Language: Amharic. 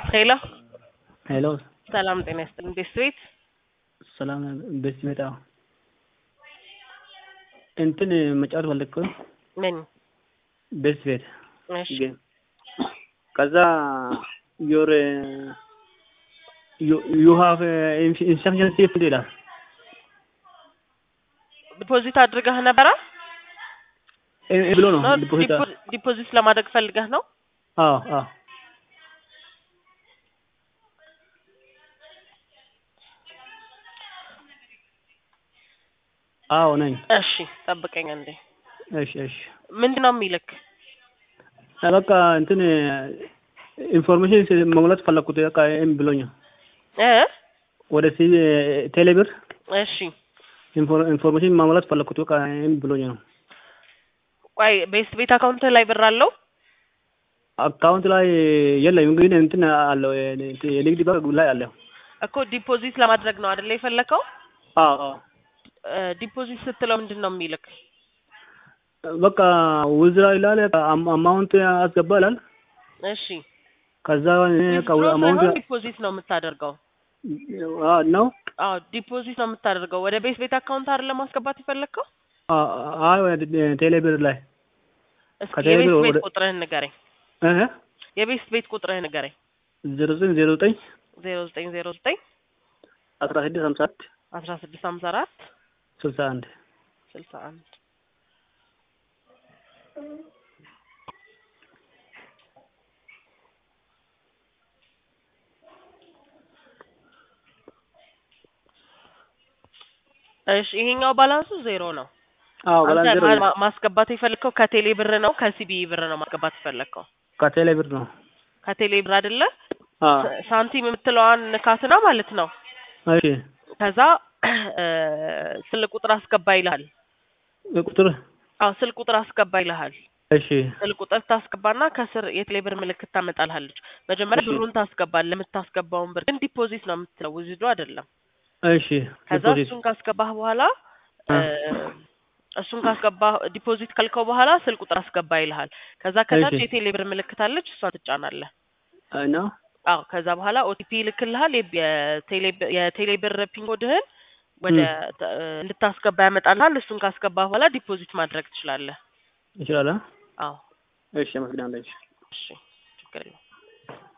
ሄሎ ሄሎ ሰላም ጤና ይስጥልኝ። ቤት ቤት ሰላም ቤት ሲመጣ እንትን መጫወት ፈለግኩ ምን? ቤት ቤት እሺ ጌም ከዛ ዮር ዩ ሃቭ ኢንሰፊሽንት ሴፍ ይላል። ዲፖዚት አድርገህ ነበረ እ- እ ብሎ ነው ነው? ዲፖዚት ዲፖ- ዲፖዚት ለማድረግ ፈልገህ ነው? አዎ አዎ አዎ ነኝ። እሺ ጠብቀኝ እንዴ። እሺ እሺ ምንድን ነው የሚልክ? በቃ እንትን ኢንፎርሜሽን መሙላት ፈለግኩት። በቃ እምቢ ብሎኛል። እ ወደ ሲ ቴሌብር እሺ ኢንፎር- ኢንፎርሜሽን ማሙላት ፈለግኩት። በቃ እምቢ ብሎኛል። ቆይ ቤት ቤት አካውንት ላይ ብር አለው? አካውንት ላይ የለም፣ ግን እንትን አለው የ- የንግድ ባንክ ላይ አለው። እኮ ዲፖዚት ለማድረግ ነው አይደለ የፈለከው? አዎ አዎ እ ዲፖዚት ስትለው ምንድን ነው የሚልክ? በቃ ውዝራ ይላል። አም- አማውንት አስገባ ይላል። እሺ ከዛ እኔ በቃ ዊዝድሮ አማውንት ሳይሆን ዲፖዚት ነው የምታደርገው። አዎ ነው አዎ ዲፖዚት ነው የምታደርገው። ወደ ቤት ቤት አካውንት አይደለ ማስገባት የፈለግከው? አዎ ቴሌብር ላይ እስኪ ከቴሌ የቤት ብር ቤት ወደ- ቁጥርህን ንገረኝ። እህ የቤት ቤት ቁጥርህን ንገረኝ። ዜሮ ዘጠኝ ዜሮ ዘጠኝ ዜሮ ዘጠኝ ዜሮ ዘጠኝ አስራ ስድስት ሀምሳ አራት አስራ ስድስት ሀምሳ አራት ስልሳ አንድ ስልሳ አንድ እሺ ይሄኛው ባላንሱ ዜሮ ነው። አዎ አንተ ባላንስ ዜሮ ማ- ነው። ማ- ማስገባት የፈለግከው ከቴሌ ብር ነው ከሲቢኢ ብር ነው ማስገባት የፈለግከው? ከቴሌብር ነው። ከቴሌ ብር አይደለ? አዎ ሳ- ሳንቲም የምትለዋን ንካትና ማለት ነው። እሺ ከዛ እ ስልክ ቁጥር አስገባ ይልሃል። ቁጥር አዎ ስልክ ቁጥር አስገባ ይልሃል። እሺ ስልክ ቁጥር ታስገባና ከስር የቴሌ ብር ምልክት ታመጣልሃለች። መጀመሪያ እሺ። ብሩን ታስገባለህ። የምታስገባውን ብር ግን ዲፖዚት ነው የምትለው ውዝዶ አይደለም። እሺ ከዛ ዲፖዚት እሱን ካስገባህ በኋላ አ። እ እሱን ካስገባህ ዲፖዚት ካልከው በኋላ ስልክ ቁጥር አስገባ ይልሃል። ከዛ ከታች እሺ። የቴሌ ብር ምልክት አለች፣ እሷን ትጫናለህ። ነው አዎ ከዛ በኋላ ኦቲፒ ይልክልሃል። የብ- የቴሌ ብ- የቴሌ ብር ፒን ኮድህን ወደ ተ- እንድታስገባ ያመጣልሃል። እሱን ካስገባህ በኋላ ዲፖዚት ማድረግ ትችላለህ። ይችላል። አዎ እሺ አመሰግናለሁ። እሺ ችግር የለውም።